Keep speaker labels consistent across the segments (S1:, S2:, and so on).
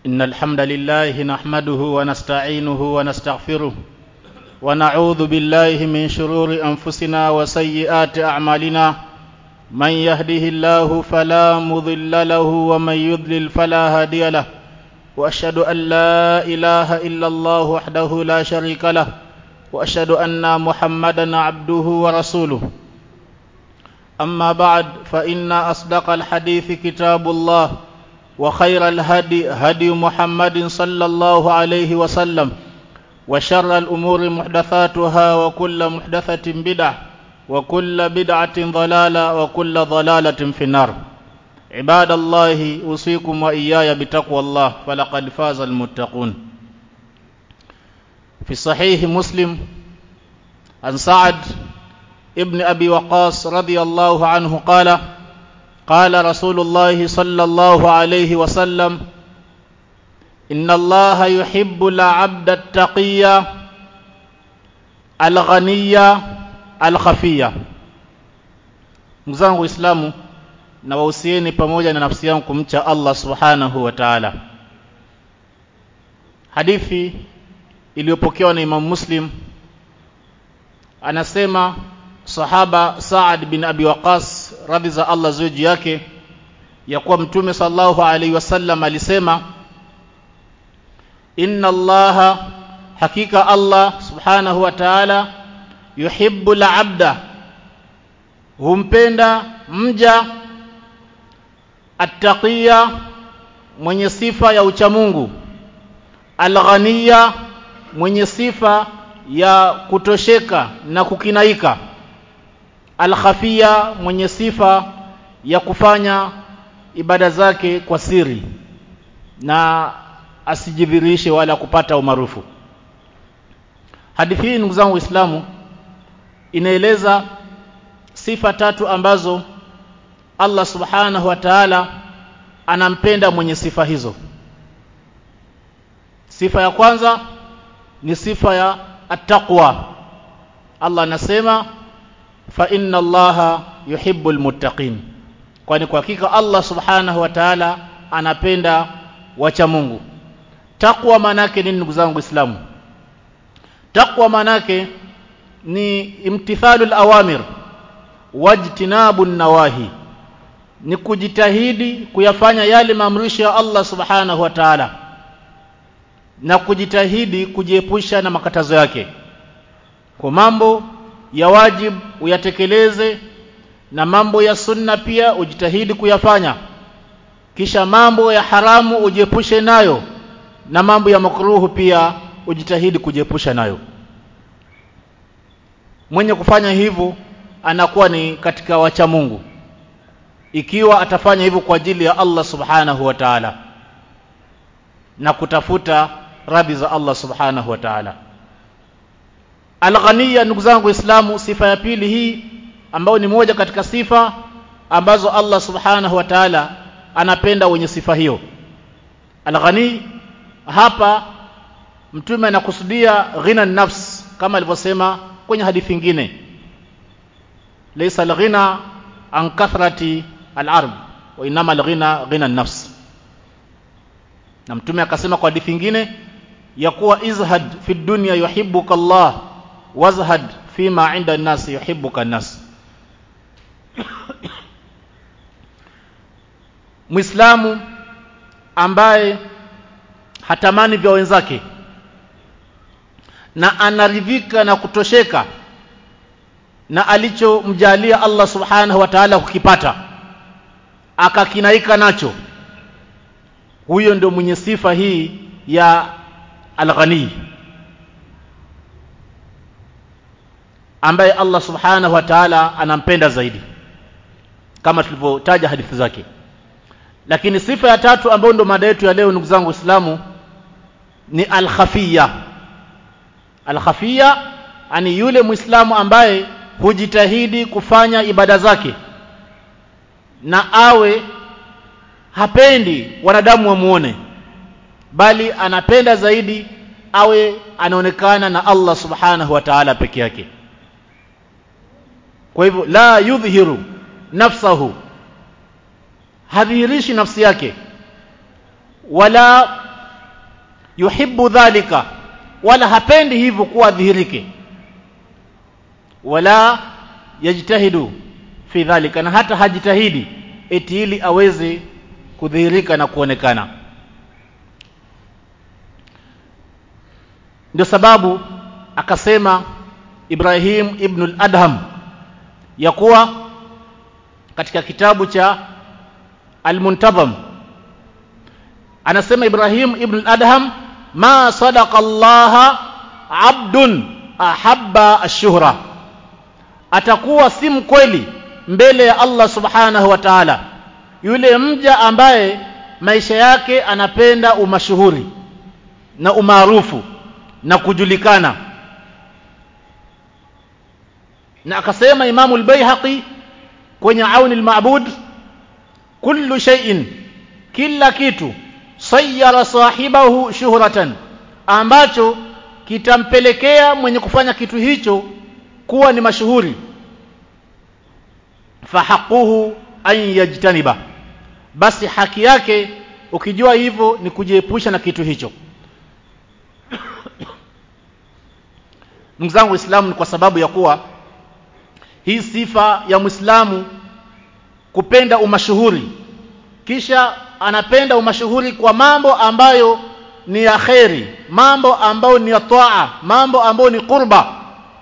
S1: إن الحمد لله نحمده ونستعينه ونستغفره ونعوذ بالله من شرور أنفسنا وسيئات أعمالنا من يهده الله فلا مضل له ومن يضلل فلا هادي له وأشهد أن لا إله إلا الله وحده لا شريك له وأشهد أن محمدا عبده ورسوله أما بعد فإن أصدق الحديث كتاب الله وخير الهدي هدي محمد صلى الله عليه وسلم وشر الأمور محدثاتها وكل محدثة بدعة وكل بدعة ضلالة وكل ضلالة في النار عباد الله أوصيكم وإياي بتقوى الله فلقد فاز المتقون في صحيح مسلم عن سعد ابن أبي وقاص رضي الله عنه قال قال رسول الله صلى الله عليه وسلم إن الله يحب العبد التقي الغني الخفي mzangu Uislamu na wahusieni pamoja na nafsi yangu kumcha Allah Subhanahu wa Ta'ala. Hadithi iliyopokewa na Imam Muslim anasema sahaba Saad bin Abi Waqas radhi za Allah ziwe juu yake ya kuwa mtume sallallahu alaihi wasallam alisema inna Allah hakika Allah subhanahu wa ta'ala yuhibbu al-abda humpenda mja attaqiya mwenye sifa ya uchamungu alghaniya mwenye sifa ya kutosheka na kukinaika alkhafia mwenye sifa ya kufanya ibada zake kwa siri na asijidhirishe wala kupata umaarufu hadithi hii ndugu zangu waislamu inaeleza sifa tatu ambazo Allah subhanahu wa ta'ala anampenda mwenye sifa hizo sifa ya kwanza ni sifa ya attaqwa Allah anasema fa inna allaha yuhibbul muttaqin kwani kwa hakika Allah subhanahu wa ta'ala anapenda wacha Mungu takwa manake nini ndugu zangu Waislamu takwa manake ni imtithalul awamir wajtinabun nawahi ni kujitahidi kuyafanya yale maamrisho ya Allah subhanahu wa ta'ala na kujitahidi kujiepusha na makatazo yake kwa mambo ya wajib uyatekeleze na mambo ya sunna pia ujitahidi kuyafanya kisha mambo ya haramu ujiepushe nayo na mambo ya makruhu pia ujitahidi kujiepusha nayo mwenye kufanya hivyo anakuwa ni katika wacha Mungu ikiwa atafanya hivyo kwa ajili ya Allah subhanahu wa ta'ala na kutafuta radhi za Allah subhanahu wa ta'ala Al-Ghaniya ndugu zangu Waislamu sifa ya pili hii ambayo ni moja katika sifa ambazo Allah Subhanahu wa Ta'ala anapenda wenye sifa hiyo. Al-Ghani hapa mtume anakusudia ghina nafs kama alivyosema kwenye hadithi nyingine. Laysa al-ghina an kathrati al-arb wa inama al-ghina ghina nafs. Na mtume akasema kwa hadithi nyingine ya kuwa izhad fi dunya yuhibbuka Allah wazhad fima inda an-nas yuhibbuka an-nas Muislamu ambaye hatamani vya wenzake na anaridhika na kutosheka na alichomjalia Allah Subhanahu wa Ta'ala kukipata akakinaika nacho huyo ndio mwenye sifa hii ya al-ghani ambaye Allah subhanahu wa ta'ala anampenda zaidi kama tulivyotaja hadithi zake lakini sifa ya tatu ambayo ndo mada yetu ya leo ndugu zangu waislamu ni al-khafiyya al-khafiyya ani yule muislamu ambaye hujitahidi kufanya ibada zake na awe hapendi wanadamu wamuone bali anapenda zaidi awe anaonekana na Allah subhanahu wa ta'ala peke yake kwa hivyo la yudhhiru nafsahu hadhihirishi nafsi yake wala yuhibbu dhalika wala hapendi hivyo kuwa dhihirike wala yajtahidu fi dhalika na hata hajitahidi eti ili aweze kudhihirika na kuonekana ndio sababu akasema Ibrahim ibn al-Adham ya kuwa katika kitabu cha Al-Muntazam anasema Ibrahim ibn al-Adham ma sadaqa Allah abdun ahabba ash-shuhra atakuwa si mkweli mbele ya Allah subhanahu wa ta'ala yule mja ambaye maisha yake anapenda umashuhuri na umaarufu na kujulikana na akasema Imamu al-Baihaqi kwenye Auni al-Ma'bud kullu shay'in kila kitu sayyara sahibahu shuhratan ambacho kitampelekea mwenye kufanya kitu hicho kuwa ni mashuhuri fahaquhu an yajtaniba basi haki yake ukijua hivyo ni kujiepusha na kitu hicho ndugu zangu waislamu ni kwa sababu ya kuwa hii sifa ya Muislamu kupenda umashuhuri kisha anapenda umashuhuri kwa mambo ambayo ni ya kheri mambo ambayo ni ya taa mambo ambayo ni qurba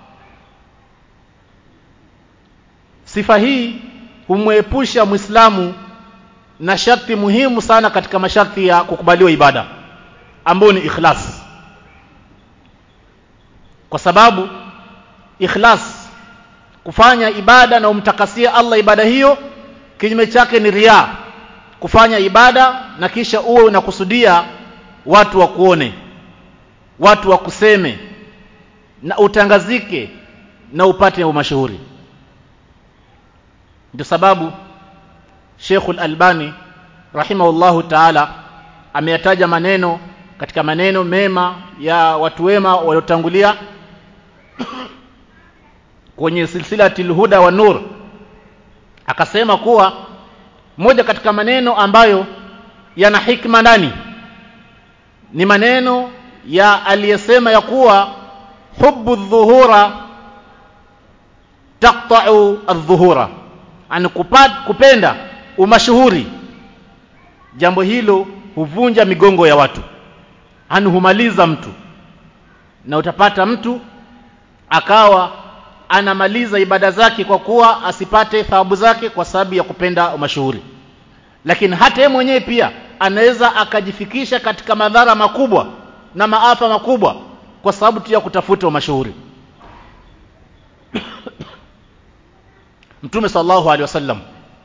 S1: sifa hii humwepusha Muislamu na sharti muhimu sana katika masharti ya kukubaliwa ibada ambayo ni ikhlas kwa sababu ikhlas kufanya ibada na umtakasie Allah ibada hiyo kinyume chake ni ria kufanya ibada na kisha uwe unakusudia watu wakuone watu wakuseme na utangazike na upate umashuhuri ndio sababu Sheikhul Albani rahimahullahu ta'ala ameyataja maneno katika maneno mema ya watu wema waliotangulia kwenye silsilatil huda wa nur akasema kuwa moja katika maneno ambayo yana hikma ndani ni maneno ya aliyesema ya kuwa hubbu dhuhura taqta'u adh-dhuhura an kupenda umashuhuri jambo hilo huvunja migongo ya watu ani humaliza mtu na utapata mtu akawa anamaliza ibada zake kwa kuwa asipate thawabu zake kwa sababu ya kupenda umashuhuri lakini hata yeye mwenyewe pia anaweza akajifikisha katika madhara makubwa na maafa makubwa kwa sababu tu ya kutafuta umashuhuri Mtume sallallahu alaihi wasallam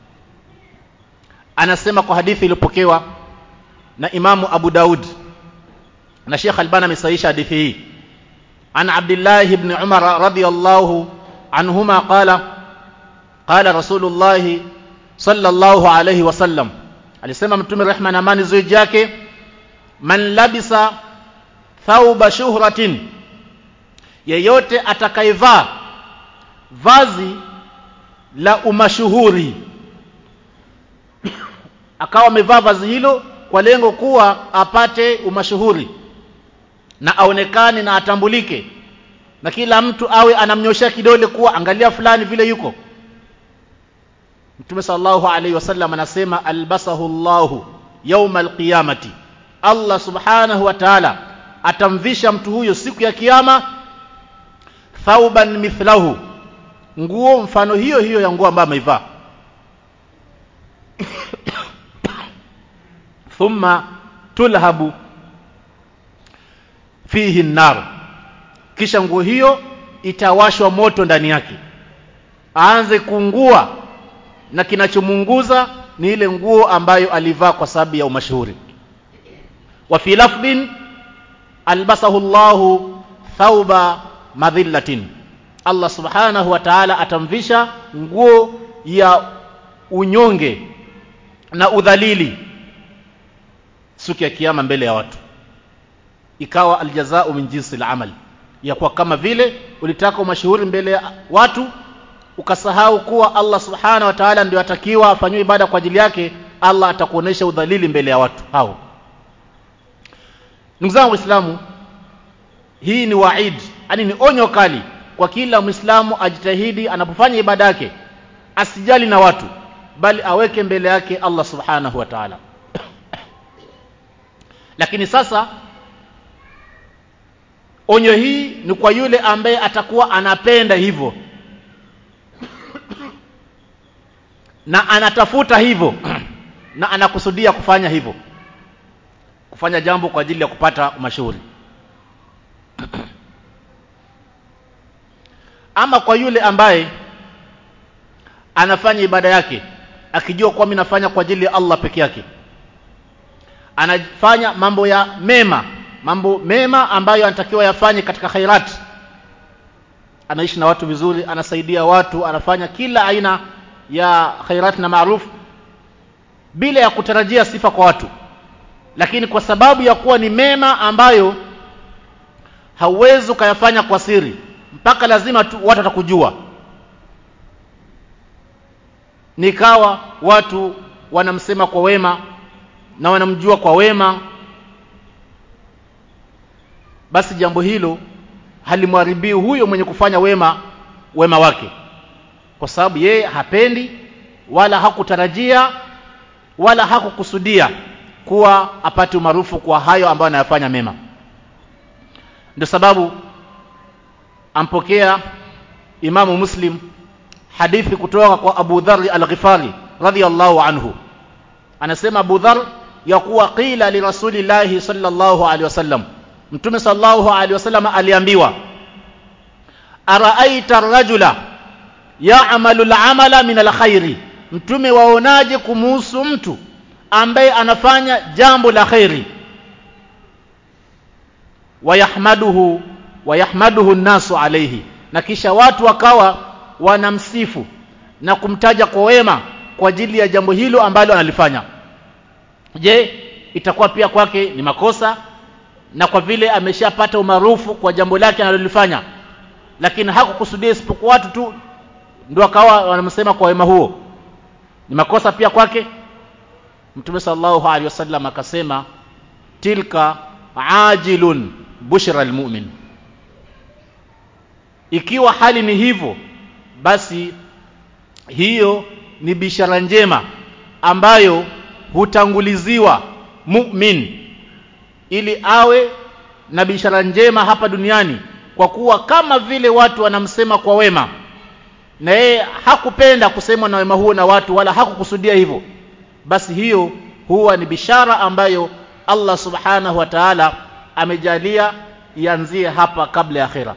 S1: anasema kwa hadithi iliyopokewa na Imamu Abu Daud na Sheikh Albani amesahihisha hadithi hii عن عبد الله بن عمر رضي الله عنهما قال قال رسول الله صلى الله عليه وسلم alisema mtume rehma na amani zuri yake man labisa thauba shuhratin yeyote atakayevaa vazi la umashuhuri akawa amevaa vazi hilo kwa lengo kuwa apate umashuhuri na aonekane na atambulike na kila mtu awe anamnyoshea kidole kuwa angalia fulani vile yuko Mtume sallallahu alaihi wasallam anasema albasahu Allahu yawma alqiyamati Allah subhanahu wa ta'ala atamvisha mtu huyo siku ya kiyama thauban mithlahu nguo mfano hiyo hiyo ya nguo ambayo ameivaa thumma tulhabu fihi nar kisha nguo hiyo itawashwa moto ndani yake aanze kuungua na kinachomunguza ni ile nguo ambayo alivaa kwa sababu ya umashuhuri wa fi lafdin albasahu Allahu thauba madhillatin Allah subhanahu wa ta'ala atamvisha nguo ya unyonge na udhalili siku ya kiyama mbele ya watu ikawa aljazao min jinsi al-amal ya kuwa kama vile ulitaka umashuhuri mbele ya watu ukasahau kuwa Allah subhanahu wa ta'ala ndio atakiwa afanywe ibada kwa ajili yake Allah atakuonesha udhalili mbele ya watu hao ndugu zangu waislamu hii ni waid yani ni onyo kali kwa kila mwislamu ajitahidi anapofanya ibada yake asijali na watu bali aweke mbele yake Allah subhanahu wa ta'ala lakini sasa onyo hii ni kwa yule ambaye atakuwa anapenda hivyo na anatafuta hivyo na anakusudia kufanya hivyo kufanya jambo kwa ajili ya kupata mashuhuri ama kwa yule ambaye anafanya ibada yake akijua kuwa mimi nafanya kwa ajili ya Allah peke yake anafanya mambo ya mema mambo mema ambayo anatakiwa yafanye katika khairat anaishi na watu vizuri anasaidia watu anafanya kila aina ya khairat na maarufu bila ya kutarajia sifa kwa watu lakini kwa sababu ya kuwa ni mema ambayo hauwezi ukayafanya kwa siri mpaka lazima tu, watu watakujua nikawa watu wanamsema kwa wema na wanamjua kwa wema basi jambo hilo halimharibii huyo mwenye kufanya wema wema wake kwa sababu yeye hapendi wala hakutarajia wala hakukusudia kuwa apate umaarufu kwa hayo ambayo anayafanya mema ndio sababu ampokea imamu muslim hadithi kutoka kwa Abu Dharr al-Ghifari radhiyallahu anhu anasema Abu Dharr ya kuwa qila li rasulillahi sallallahu alaihi wasallam mtume sallallahu alaihi wasallam aliambiwa araaita ar-rajula ya'malu al-amala min al-khairi mtume waonaje kumuhusu mtu ambaye anafanya jambo la khairi wayahmaduhu wayahmaduhu an-nasu alayhi na kisha watu wakawa wanamsifu na kumtaja kwa wema kwa ajili ya jambo hilo ambalo analifanya je itakuwa pia kwake ni makosa na kwa vile ameshapata umaarufu kwa jambo lake analolifanya lakini hakukusudia isipokuwa watu tu ndio akawa wanamsema kwa wema huo ni makosa pia kwake mtume sallallahu alaihi wasallam akasema tilka ajilun bushra almu'min ikiwa hali ni hivyo basi hiyo ni bishara njema ambayo hutanguliziwa mu'min ili awe na bishara njema hapa duniani kwa kuwa kama vile watu wanamsema kwa wema na yeye hakupenda kusemwa na wema huo na watu wala hakukusudia hivyo basi hiyo huwa ni bishara ambayo Allah subhanahu wa ta'ala amejalia ianzie hapa kabla ya akhira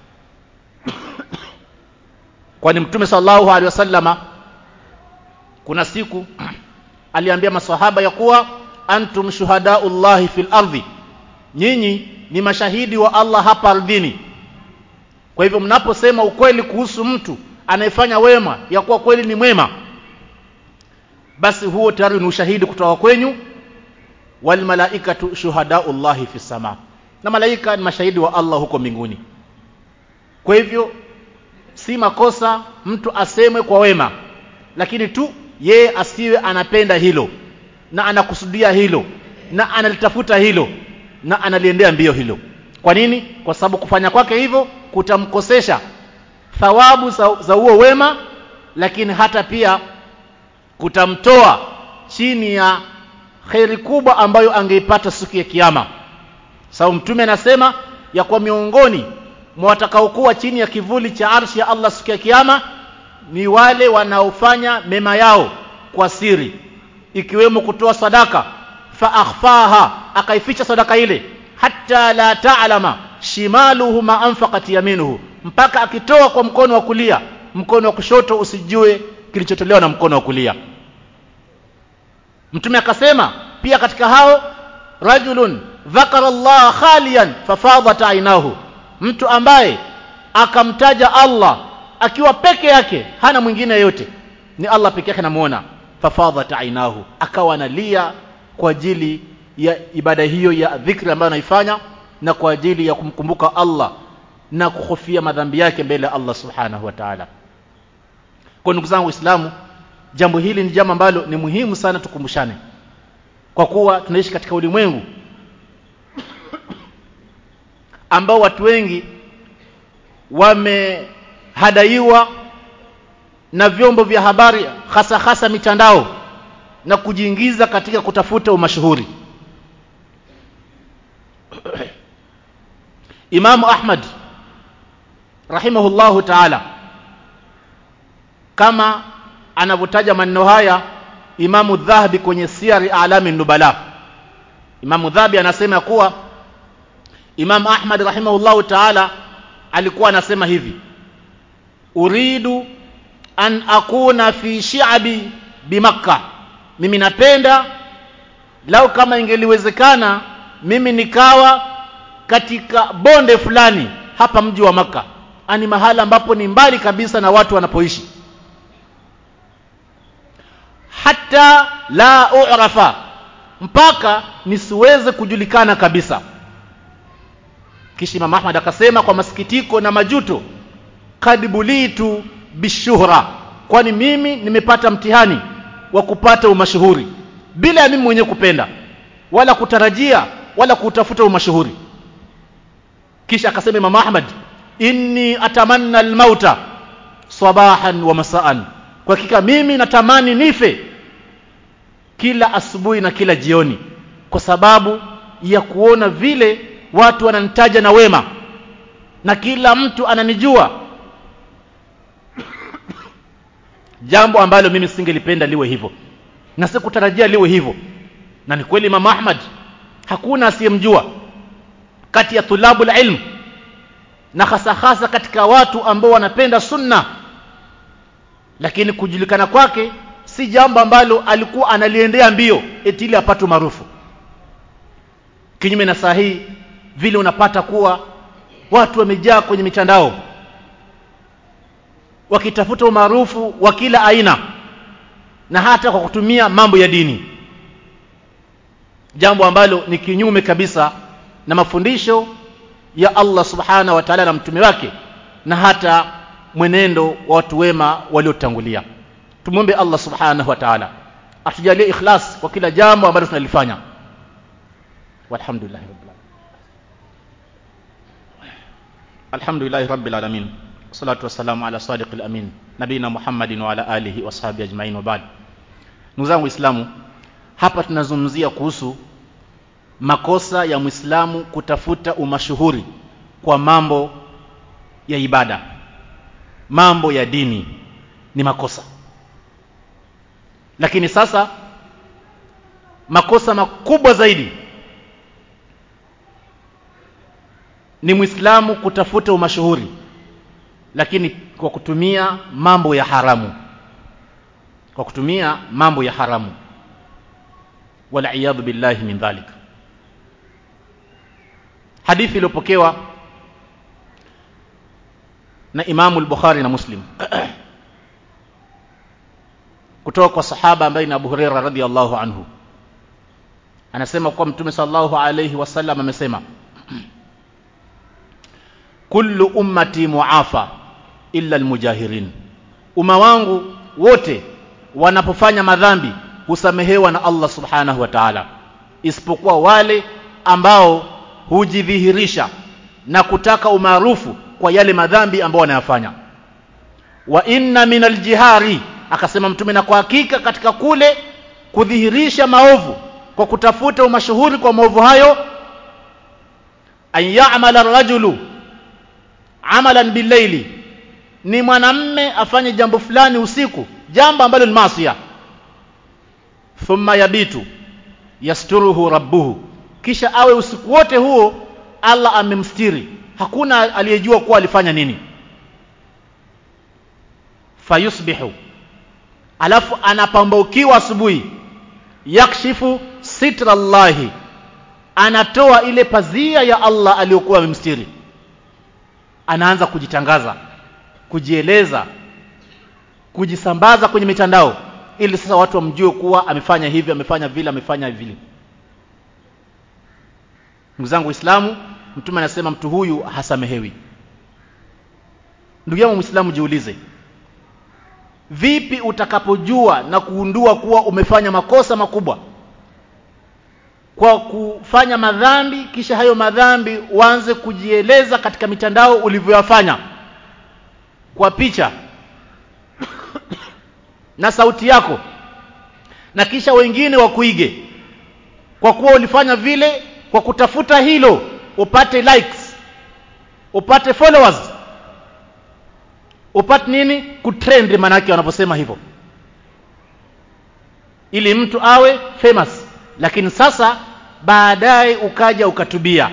S1: kwani mtume sallallahu alaihi wasallama kuna siku aliambia maswahaba ya kuwa antum shuhadaullahi fil ardhi nyinyi ni mashahidi wa Allah hapa ardhini kwa hivyo mnaposema ukweli kuhusu mtu anayefanya wema ya kuwa kweli ni mwema basi huo tayari ni ushahidi kutoka kwenyu wal malaikatu shuhadaullahi fis sama na malaika ni mashahidi wa Allah huko mbinguni kwa hivyo si makosa mtu asemwe kwa wema lakini tu yeye asiwe anapenda hilo na anakusudia hilo na analitafuta hilo na analiendea mbio hilo kwa nini kwa sababu kufanya kwake hivyo kutamkosesha thawabu za huo wema lakini hata pia kutamtoa chini ya kheri kubwa ambayo angeipata siku ya kiyama sababu mtume anasema ya kwa miongoni mwa watakaokuwa chini ya kivuli cha arshi ya Allah siku ya kiyama ni wale wanaofanya mema yao kwa siri ikiwemo kutoa sadaka fa akhfaha akaificha sadaka ile hatta la ta'lama shimaluhu ma anfaqat yaminuhu mpaka akitoa kwa mkono wa kulia mkono wa kushoto usijue kilichotolewa na mkono wa kulia mtume akasema pia katika hao rajulun dhakara Allah khaliyan fafadat ainahu mtu ambaye akamtaja Allah akiwa peke yake hana mwingine yote ni Allah peke yake namuona fafadat ainahu akawa analia kwa ajili ya ibada hiyo ya dhikri ambayo anaifanya na kwa ajili ya kumkumbuka Allah na kuhofia madhambi yake mbele ya Allah subhanahu wa ta'ala kwa ndugu zangu waislamu jambo hili ni jambo ambalo ni muhimu sana tukumbushane kwa kuwa tunaishi katika ulimwengu ambao watu wengi wamehadaiwa na vyombo vya habari hasa hasa mitandao na kujiingiza katika kutafuta umashuhuri Imamu Ahmad rahimahullahu ta'ala kama anavyotaja maneno haya Imamu Dhahabi kwenye Siyari A'lami Nubala Imamu Dhahabi anasema kuwa Imam Ahmad rahimahullahu ta'ala alikuwa anasema hivi uridu an akuna fi shi'abi bimakka mimi napenda lau kama ingeliwezekana mimi nikawa katika bonde fulani hapa mji wa maka ani mahala ambapo ni mbali kabisa na watu wanapoishi hata la u'rafa mpaka nisiweze kujulikana kabisa kisha Imam Ahmad akasema kwa masikitiko na majuto kad bulitu bishuhra kwani mimi nimepata mtihani wa kupata umashuhuri bila ya mimi mwenyewe kupenda wala kutarajia wala kutafuta umashuhuri kisha akasema Imam Ahmad inni atamanna almauta sabahan wa masaan kwa hakika mimi natamani nife kila asubuhi na kila jioni kwa sababu ya kuona vile watu wananitaja na wema na kila mtu ananijua jambo ambalo mimi singelipenda liwe hivyo na sikutarajia liwe hivyo na ni kweli Imam Ahmad hakuna asiyemjua kati ya tulabu ilm na hasa hasa katika watu ambao wanapenda sunna lakini kujulikana kwake si jambo ambalo alikuwa analiendea mbio eti ili apate maarufu kinyume na sahihi vile unapata kuwa watu wamejaa kwenye mitandao wakitafuta umaarufu wa kila aina na hata kwa kutumia mambo ya dini jambo ambalo ni kinyume kabisa na mafundisho ya Allah subhana wa ta'ala na mtume wake na hata mwenendo wa watu wema waliotangulia tumwombe Allah subhanahu wa ta'ala atujalie ikhlas kwa kila jambo ambalo tunalifanya walhamdulillah rabbil alhamdulillah rabbil alamin salatu wassalamu ala sadiqil amin nabina muhammadin wa ala alihi wa sahbihi ajmain wa ba'd ndugu zangu waislamu hapa tunazungumzia kuhusu makosa ya Muislamu kutafuta umashuhuri kwa mambo ya ibada mambo ya dini ni makosa lakini sasa makosa makubwa zaidi ni Muislamu kutafuta umashuhuri lakini kwa kutumia mambo ya haramu kwa kutumia mambo ya haramu wala iyadhu billahi min dhalik hadithi iliyopokewa na Imamu al-Bukhari na Muslim kutoka kwa sahaba ambaye ni Abu Huraira radhiyallahu anhu anasema kwa Mtume sallallahu alayhi wasallam amesema kullu ummati muafa illa almujahirin umma wangu wote wanapofanya madhambi husamehewa na Allah subhanahu wa ta'ala isipokuwa wale ambao hujidhihirisha na kutaka umaarufu kwa yale madhambi ambao wanayafanya wa inna min aljihari akasema mtume na kwa hakika katika kule kudhihirisha maovu kwa kutafuta umashuhuri kwa maovu hayo an ya'mala rajulu amalan billaili ni mwanamme afanye jambo fulani usiku jambo ambalo ni maasiya thumma yabitu yasturuhu rabbuhu kisha awe usiku wote huo Allah amemstiri hakuna aliyejua kuwa alifanya nini fayusbihu alafu anapambaukiwa asubuhi yakshifu sitra Allahi anatoa ile pazia ya Allah aliyokuwa amemstiri anaanza kujitangaza kujieleza kujisambaza kwenye mitandao ili sasa watu wamjue kuwa amefanya hivi amefanya vile amefanya vile ndugu zangu waislamu mtume anasema mtu huyu hasamehewi ndugu yangu muislamu jiulize vipi utakapojua na kuundua kuwa umefanya makosa makubwa kwa kufanya madhambi kisha hayo madhambi uanze kujieleza katika mitandao ulivyoyafanya kwa picha na sauti yako na kisha wengine wakuige kwa kuwa ulifanya vile kwa kutafuta hilo upate likes upate followers upate nini kutrend manake wanaposema hivyo ili mtu awe famous lakini sasa baadaye ukaja ukatubia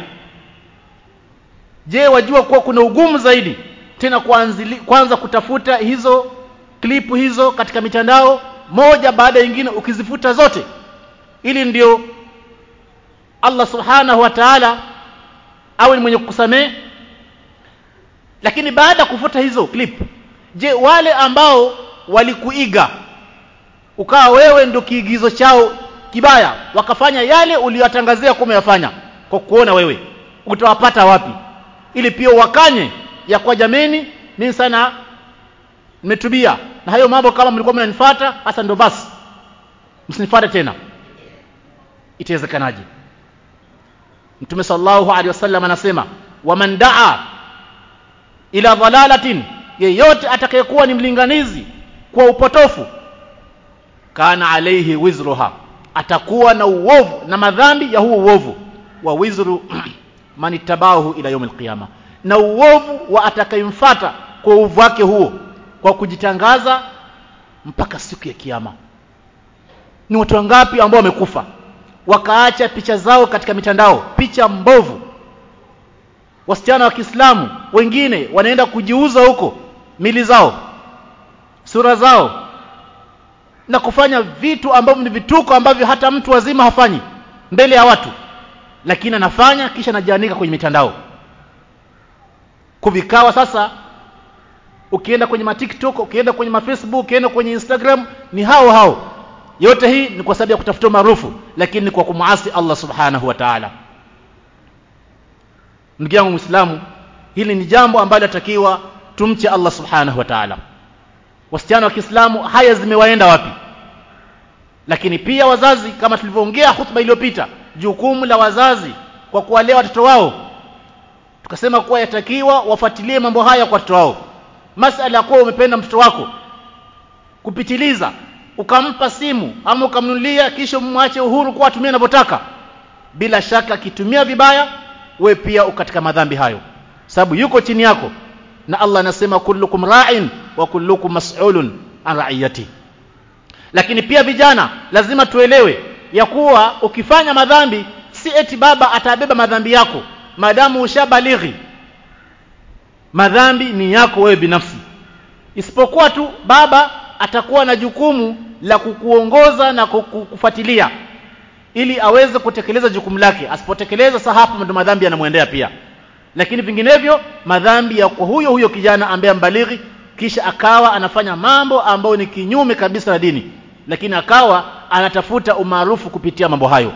S1: je wajua kuwa kuna ugumu zaidi tena kuanzili, kwanza kutafuta hizo klipu hizo katika mitandao moja baada ya nyingine ukizifuta zote ili ndio Allah subhanahu wa ta'ala awe ni mwenye kukusamehe lakini baada ya kufuta hizo clip je wale ambao walikuiga ukawa wewe ndio kiigizo chao kibaya wakafanya yale uliyotangazia kuwa umeyafanya kwa kuona wewe utawapata wapi ili pia wakanye ya kwa jameni mimi sana nimetubia na hayo mambo kama mlikuwa mnanifuata hasa ndio basi msinifuate tena itawezekanaje Mtume sallallahu alaihi wasallam anasema waman daa ila dhalalatin yeyote atakayekuwa ni mlinganizi kwa upotofu kana alaihi wizruha atakuwa na uovu na madhambi ya huo uovu wa wizru manitabahu ila yaumil qiyama na uovu wa atakayemfuata kwa uovu wake huo kwa kujitangaza mpaka siku ya kiyama ni watu wangapi ambao wamekufa wakaacha picha zao katika mitandao picha mbovu wasichana wa Kiislamu wengine wanaenda kujiuza huko mili zao sura zao na kufanya vitu ambavyo ni vituko ambavyo hata mtu wazima hafanyi mbele ya watu lakini anafanya kisha anajianika kwenye mitandao kuvikawa sasa ukienda kwenye ma TikTok ukienda kwenye ma Facebook ukienda kwenye Instagram ni hao hao yote hii ni kwa sababu ya kutafuta maarufu lakini ni kwa kumuasi Allah subhanahu wa ta'ala ndugu yangu muislamu hili ni jambo ambalo atakiwa tumche Allah subhanahu wa ta'ala wasichana wa Kiislamu haya zimewaenda wapi lakini pia wazazi kama tulivyoongea hutuba iliyopita jukumu la wazazi kwa kuwalea watoto wao tukasema kuwa yatakiwa wafuatilie mambo haya kwa watoto wao masala ya kuwa umependa mtoto wako kupitiliza ukampa simu ama ukamnunulia kisha umwache uhuru kwa atumie anavyotaka bila shaka akitumia vibaya we pia ukatika madhambi hayo sababu yuko chini yako na Allah anasema kullukum ra'in wa kullukum mas'ulun an ra'iyati lakini pia vijana lazima tuelewe ya kuwa ukifanya madhambi si eti baba atabeba madhambi yako maadamu ushabalighi madhambi ni yako wewe binafsi isipokuwa tu baba atakuwa na jukumu la kukuongoza na kukufuatilia ili aweze kutekeleza jukumu lake asipotekeleza sasa hapo ndo madhambi yanamwendea pia lakini vinginevyo madhambi ya kwa huyo huyo kijana ambaye mbalighi kisha akawa anafanya mambo ambayo ni kinyume kabisa na dini lakini akawa anatafuta umaarufu kupitia mambo hayo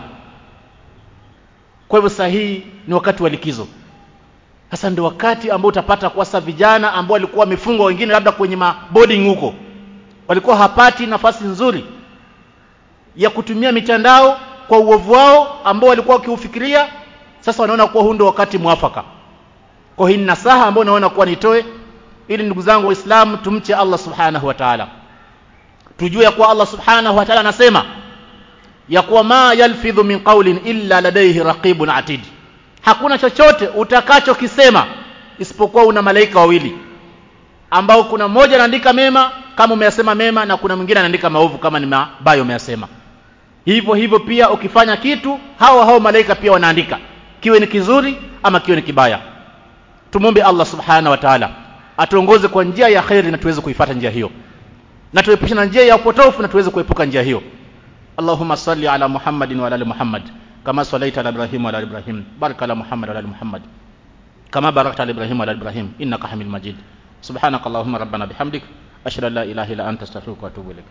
S1: kwa hivyo sahihi ni wakati wa likizo sasa ndio wakati ambao utapata kwa sasa vijana ambao walikuwa wamefungwa wengine labda kwenye maboarding huko walikuwa hapati nafasi nzuri ya kutumia mitandao kwa uovu wao ambao walikuwa wakiufikiria sasa wanaona kuwa huu ndio wakati mwafaka kwa hii nasaha ambayo naona kuwa nitoe ili ndugu zangu waislamu tumche Allah subhanahu wa ta'ala tujue ya kuwa Allah subhanahu wa ta'ala anasema ya kuwa ma yalfidhu min qawlin illa ladayhi raqibun atid hakuna chochote utakachokisema isipokuwa una malaika wawili ambao kuna mmoja anaandika mema kama umeyasema mema na kuna mwingine anaandika maovu kama ni mabaya umeyasema hivyo hivyo pia ukifanya kitu hao hao malaika pia wanaandika kiwe ni kizuri ama kiwe ni kibaya tumombe Allah subhana wa ta'ala atuongoze kwa njia ya khairi na tuweze kuifuata njia hiyo na tuepushe na njia ya upotofu na tuweze kuepuka njia hiyo Allahumma salli ala Muhammadin wa ala ali Muhammad kama sallaita ala Ibrahim wa ala ali Ibrahim barik ala Muhammad wa ala ali Muhammad kama barakta ala Ibrahim wa ala ali Ibrahim innaka Hamid Majid subhanakallahumma rabbana bihamdik ashhadu an la ilaha illa anta astaghfiruka wa atubu ilaik